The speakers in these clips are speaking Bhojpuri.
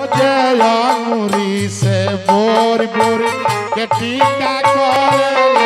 जय अंगुरी से बोर बोर के टीका करे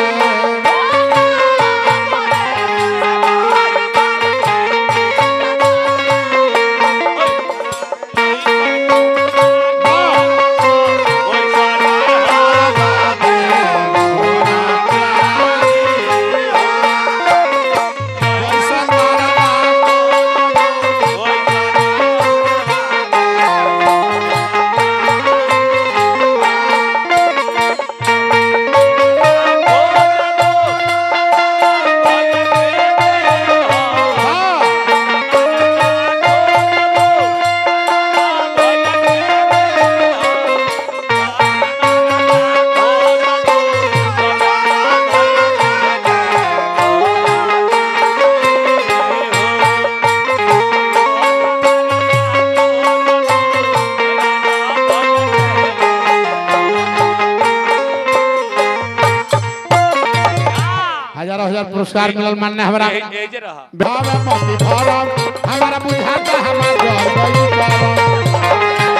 हजारों हजार पुरस्कार मिलल मान्य हमारा एजे रहा भाव मोती भरम हमारा बुझाता हमार जल गई करम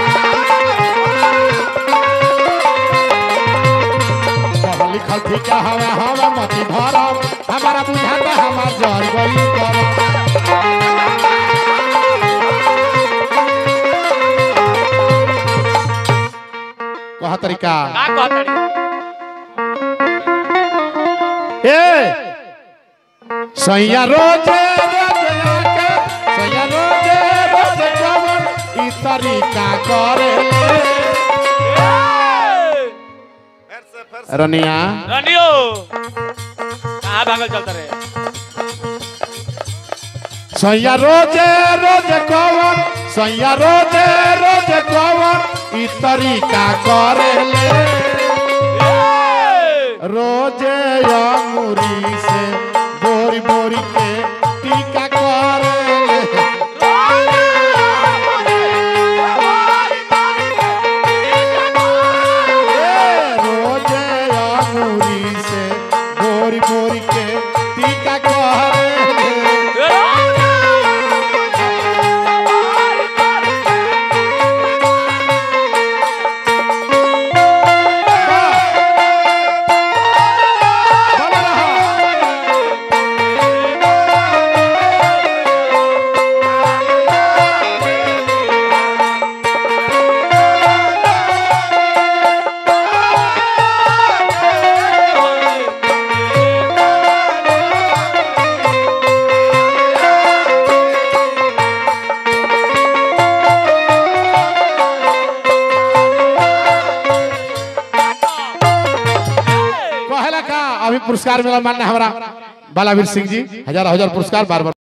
पढ़ल लिखल ठीक हवा हवा मोती भरम हमारा बुझाता हमार जल गई करम कहा तरीका का कहतड़ी ए सैया रोजे रोजे आके सैया रोजे रोजे कवन ई तरीका करे रनिया रनियो कहाँ भागल चलता रे सैया रोजे रोजे कवन सैया रोजे रोजे कवन ई तरीका करे रोजे अंगुरी से बोरी बोरी के टीका करे रोजे अंगुरी से बोरी बोरी के टीका करे कहला का अभी पुरस्कार मिला मान्य हमारा बालावीर सिंह जी हजार हजार पुरस्कार बार बार